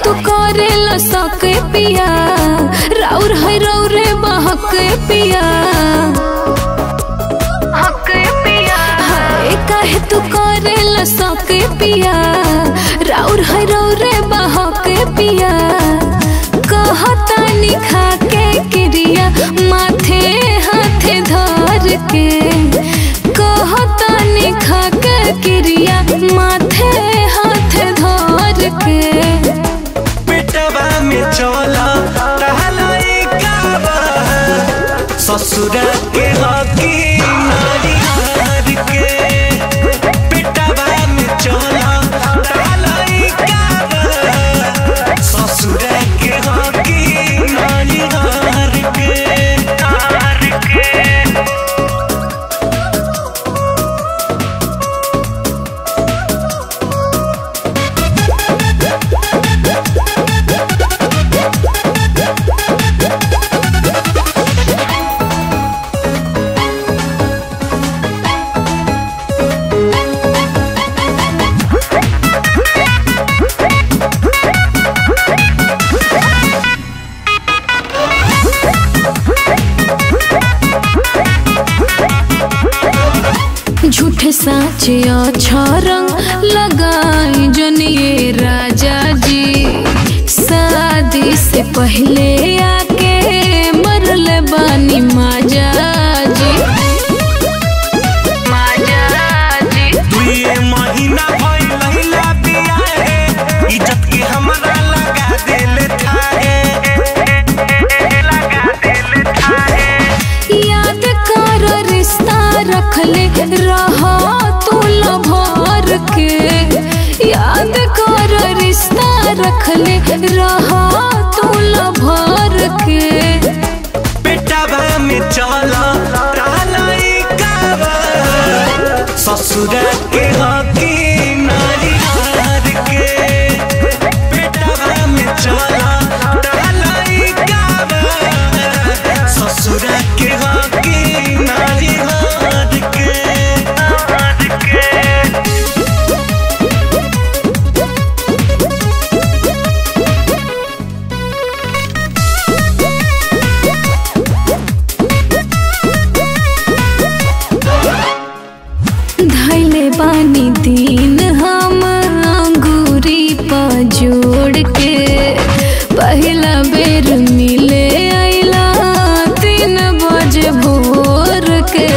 तू करे लसके पिया राउर है रौरे बहके पिया हके पिया हाय काहे तू करे लसके पिया राउर है रौरे बहके पिया कहता निखा के क्रिया माथे हाथे धर के कहता निखा के क्रिया माथे हाथे धर के पेटवा में चला टहलाई काबा ससुर के हकी नारी हार के पेटवा में चला टहलाई काबा ससुर के हकी नारी हार के हार के झूठे साचे अच्छा रंग लगाई जनिए राजा जी शादी से पहले आके मरल बानी माजा जी माजा जी दुए महीना भइल लहिला बिया है इज्जत के हमरा लगा देले थाहे लगा देले थाहे याद कर रिश्ता रखले रहा तू भर के याद कर रिश्ता रखले रहा तू भर के पेटवा में चला टालाई काबा ससुर के हकी नारी हार के पेटवा में चला टालाई काबा ससुर के हकी नारी हार के हार के धैले बानी दिन हम अंगूरी पर जोड़ के पहला बेर मिले आइला तीन बजे भोर के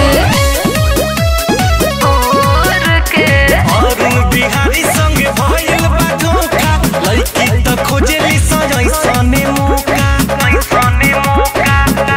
भोर के अरुण बिहारी संग भइल बा धोखा लड़की त खोजेली सजैसने मौका ऐसने मौका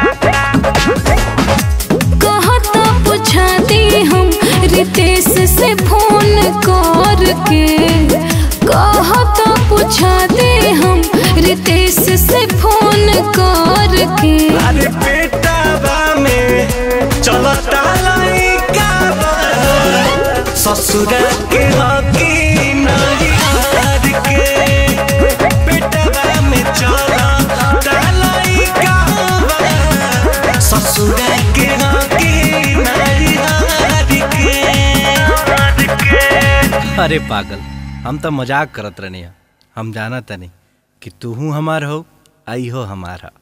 कहता पूछा दी हम रितेश से फोन कर के कहता पूछा दे हम रितेश से फोन कर के अरे पेटावा में चलता लइका बा ससुर के हकी नारी हार के पेटावा में चलता लइका बा ससुर के हकी नारी हार के हार के अरे पागल हम तो मजाक करत रहनी हम जाना तनी कि तू हमार हो आई हो हमारा